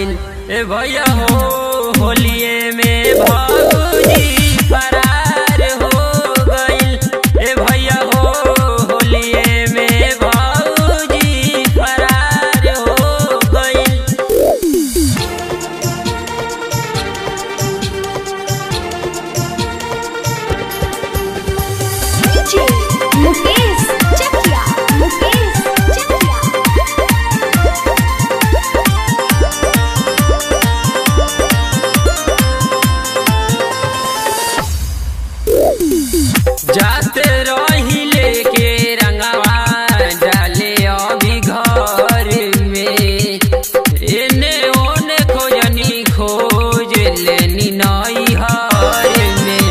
गइल ए भैया हो होलिए में भौजी फरार हो गइल ए भैया हो होलिए में भौजी फरार हो गइल DJ Mukesh Chakia Mukesh Chakia जाते रही लेके रंगवा डाले अभी घर में एने ओने खोजनी खोज लेनी नई हर में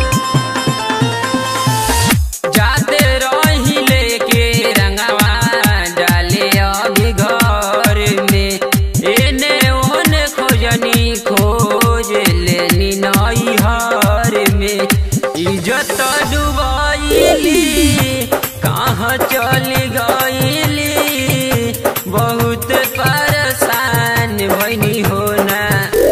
जाते रही लेके रंगवा डाले अभी घर में एने ओने खोजनी खोज लेनी नई हर में इज्जत डुबाइली कहाँ चली गईली बहुत परेशान भैनी होना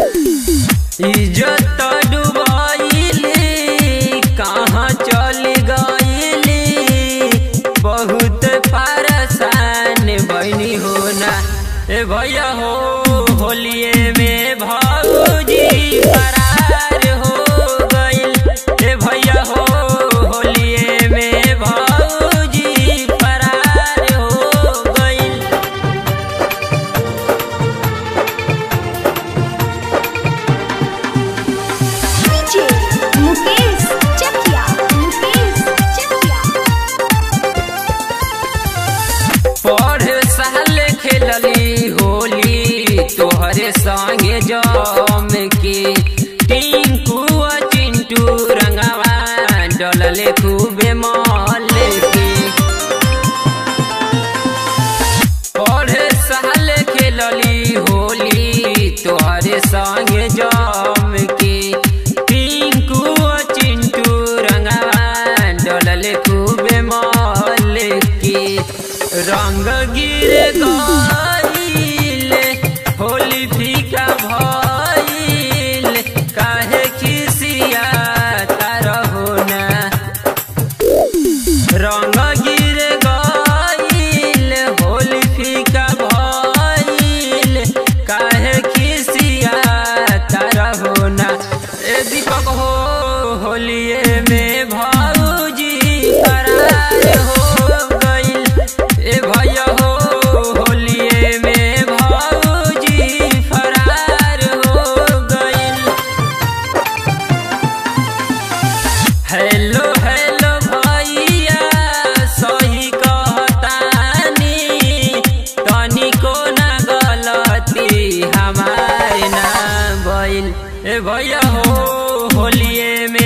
इज्जत डुबाइली कहाँ चली गईली बहुत परेशान बनी होना ए भैया हो होलिए में भौजी फरार हो गइल ए भैया हो होलिए में भौजी फरार हो गइल DJ Mukesh Chakia Mukesh Chakia पढ़ साल खेलली होली तोहरे संगे जम के टिंकू आ चिंटू रंगवा डलले खूबे मल के पढ़ साल खेलली होली तोहरे संगे जम के टिंकू आ चिंटू रंगवा डलले खूबे मल के रंग गिर गईल होली फीका भइल काहे खिसिया तार होना रंग गिर गईल होली फीका भइल काहे खिसिया तारा होना ए दीपक हो होलिए में भौजी फरार हो गइल ए भैया हो होलिए में भौजी फरार हो गइल हेलो हेलो भैया सही कहतानी तनिको ना गलती हमारे ना भइल ए भैया हो होलिए